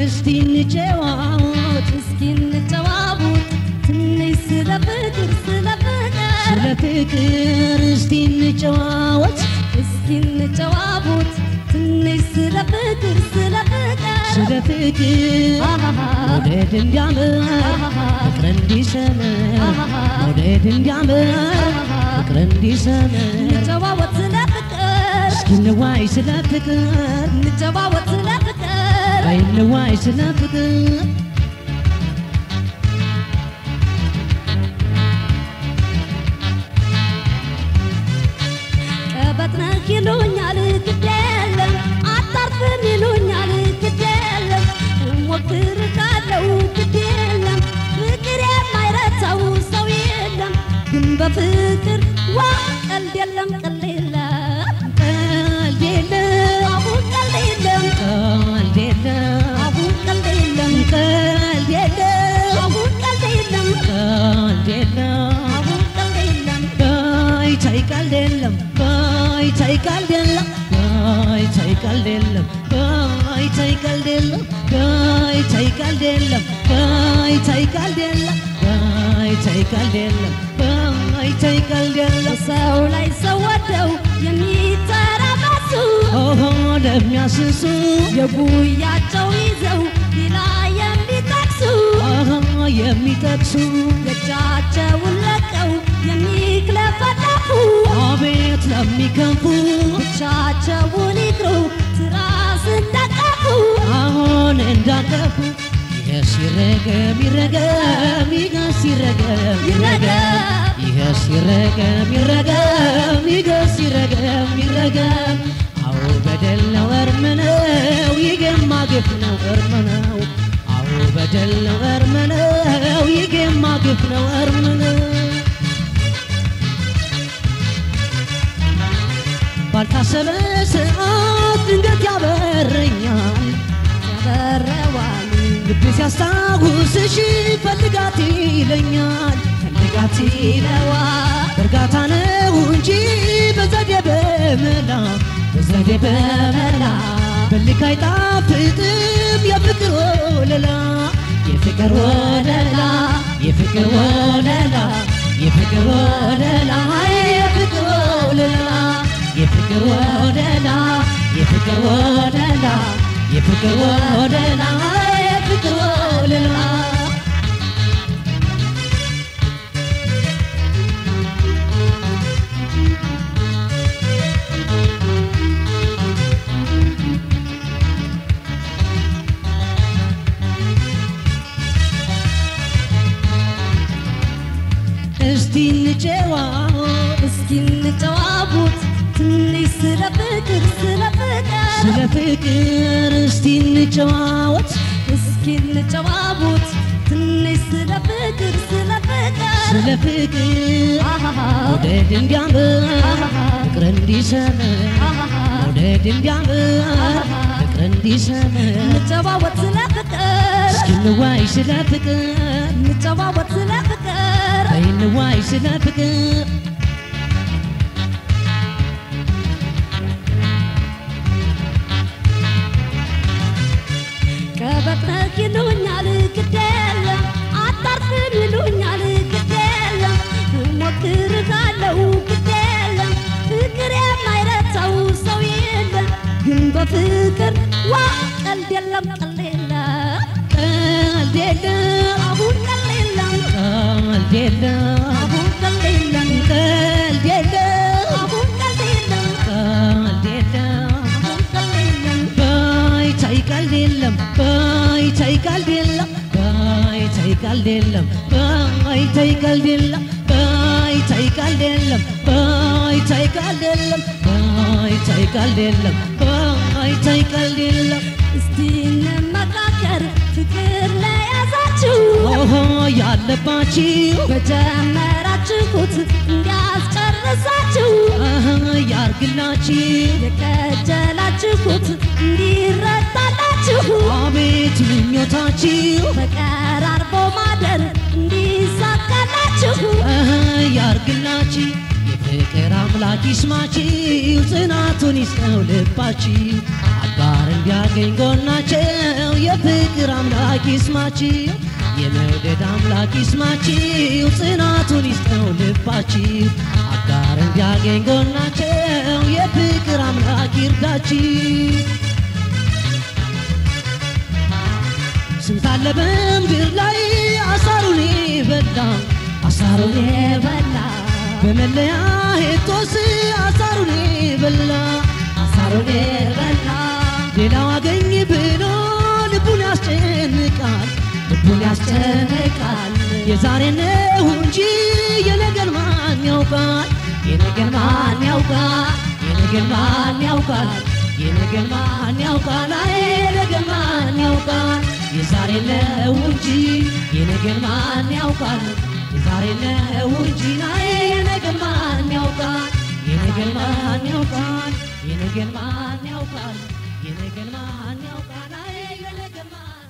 እስቲ እንጨዋወት እስኪ እንጨዋወት ትንሽ ስለ ፍቅር ስለ ፍቅር ስለ ፍቅር እስቲ እንጨዋወት እስኪ እንጨዋወት ትንሽ ስለ ፍቅር ስለ ፍቅር ስለ ፍቅር መውደድ እንዲያምር ፍቅር እንዲሰምር መውደድ እንዲያምር ፍቅር እንዲሰምር እንጨዋወት ስለ ፍቅር እስኪ እንዋይ ስለ ፍቅር እንጨዋወት ስለ ፍቅር በይ እንዋይ ስለ ፍቅር ቀበጥ ነህ ይሉኛል ግድ የለም አታርፍም ይሉኛል ግድ የለም እሞክርሃለሁ ግድ የለም ፍቅር የማይረታው ሰው የለም ግን በፍቅር ዋ ቀልድ የለም ቀልድ የለም ቀልድ የለም አሁን ቀልድ የለም ቀልድ የለም አሁን ቀልድ የለም ቀልድ የለም አሁን ቀልድ የለም ቀልድ የለም አሁን ቀልድ የለም ባይ ታይ ቀልድ የለም ባይ ታይ ቀልድ የለም ባይ ታይ ቀልድ የለም ባይ ታይ ቀልድ የለም ባይ ታይ ቀልድ የለም ባይ ታይ ቀልድ የለም ባይ ታይ ቀልድ የለም ባይ ታይ ቀልድ የለም ሰው ላይ ሰው ወደው የሚተራመሱ ኦሆ ለሚያስሱ የጉያቸው ይዘው ሌላ የሚጠቅሱ ኦሆ የሚጠቅሱ የእጃቸውን ለቀው የሚክለፈለፉ አቤት ለሚከንፉ ብቻቸውን ይቅሩ ትራስ እንደቀፉ አሁን እንዳቀፉ ይሄ ሲረገም ይረገም ይሄ ሲረገም ይረገም ይሄ ሲረገም ይረገም ይሄ ሲረገም ይረገም አዎ በደል ነው እርም ነው ይገማ ግፍ ነው እርም ነው አዎ በደል ነው እርም ነው ይገማ ግፍ ነው እርም ነው ባልታሰበ ሰዓት ድንገት ያበረኛል ያበረዋል ልብ ሲያስታውስሽ ፈልጋት ይለኛል ፈልጋት ይለዋል በእርጋታ ነው እንጂ በዘዴ በመላ በዘዴ በመላ በልክ አይጣፍጥም የፍቅር ወለላ የፍቅር ወለላ የፍቅር ወለላ የፍቅር ወለላ የፍቅር ወለላ የፍቅር ወለላ የፍቅር ወለላ የፍቅር ወለላ የፍቅር ወለላ እስቲ እንጨዋወት እስኪ እንጨዋወት ትንሽ ስለ ፍቅር ስለ ፍቅር ስለ ፍቅር እስቲ እንጨዋወት እስኪ እንጨዋወት ትንሽ ስለ ፍቅር ስለ ፍቅር ስለ ፍቅር አሃሃ መውደድ እንዲያምር ፍቅር እንዲሰምር አሃሃ መውደድ እንዲያምር ፍቅር እንዲሰምር እንጨዋወት ስለ ፍቅር እስኪ እንዋይ ስለ ፍቅር እንጨዋወት ስለ ፍቅር በይ እንዋይ ስለ ፍቅር ቀበጥ ነህ ይሉኛል ግድ የለም አታርፍም ይሉኛል ግድ የለም እሞክርሃለሁ ግድ የለም ፍቅር የማይረታው ሰው የለም ግን በፍቅር ዋ ቀልድ የለም ቀልድ የለም ቀልድ የለም አሁን ቀልድ የለም ቀልድ የለም አሁን ቀልድ የለም ቀልድ የለም አሁን ቀልድ የለም ቀልድ የለም አሁን ቀልድ የለም ባይ ታይ ቀልድ የለም ባይ ታይ ቀልድ የለም ባይ ታይ ቀልድ የለም ባይ ታይ ቀልድ የለም ባይ ታይ ቀልድ የለም ባይ ታይ ቀልድ የለም ባይ ታይ ቀልድ የለም ባይ ታይ ቀልድ የለም እስቲ እንመካከር ፍቅር ለያዛችሁ ኦሆ ያለባችሁ በጀመራችሁት እንዲያስጨርሳችሁ አሀ ያርግላችሁ የከጀላችሁት እንዲረታላችሁ አቤት ምኞታችሁ ተቀራርቦ ማደር እንዲሳካላችሁ አሀ ያርግላችሁ የፍቅር አምላክ ይስማችሁ ጽናቱን ይስጠው ልባችሁ አጋር እንዲያገኝ ጎናቸው የፍቅር አምላክ ይስማችሁ የመውደድ አምላክ ይስማችሁ ጽናቱን ይስጠው ልባችሁ አጋር እንዲያገኝ ጎናቸው የፍቅር አምላክ ይርዳችሁ ስንት አለ በምድር ላይ አሳሩን በላ አሳሩን የበላ በመለያየት ጦስ አሳሩን በላ አሳሩን የበላ ሌላው አገኝ ብሎ ልቡን ያስጨንቃል ልቡን ያስጨንቃል የዛሬ ነው እንጂ የነገን ማን ያውቃል የነገን ማን ያውቃል የነገን ማን ያውቃል የነገን ማን ያውቃል አይ የነገን ማን ያውቃል የዛሬ ነው እንጂ የነገን ማን ያውቃል የዛሬ ነው እንጂ አይ የነገን ማን ያውቃል የነገን ማን ያውቃል የነገን ማን ያውቃል የነገን ማን ያውቃል አይ የነገን ማን